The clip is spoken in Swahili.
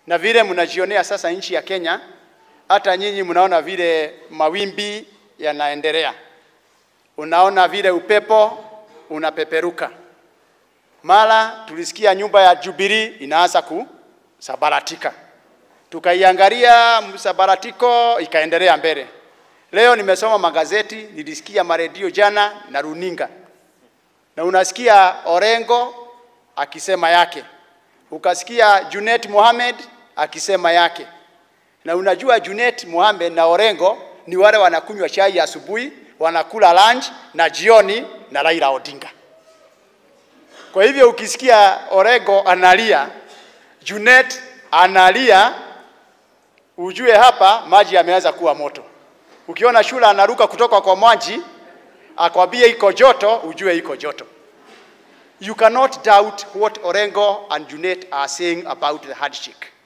na vile mnajionea sasa nchi ya Kenya, hata nyinyi mnaona vile mawimbi yanaendelea, unaona vile upepo unapeperuka. Mara tulisikia nyumba ya Jubilee inaanza kusabaratika, tukaiangalia msabaratiko ikaendelea mbele. Leo nimesoma magazeti, nilisikia maredio jana na runinga, na unasikia Orengo akisema yake, ukasikia Junet Mohamed akisema yake, na unajua Junet Mohamed na Orengo ni wale wanakunywa chai asubuhi, wanakula lunch na jioni na Raila Odinga. Kwa hivyo ukisikia Orengo analia, Junet analia, ujue hapa maji yameanza kuwa moto. Ukiona shula anaruka kutoka kwa maji akwambie iko joto, ujue iko joto. You cannot doubt what Orengo and Junet are saying about the handshake.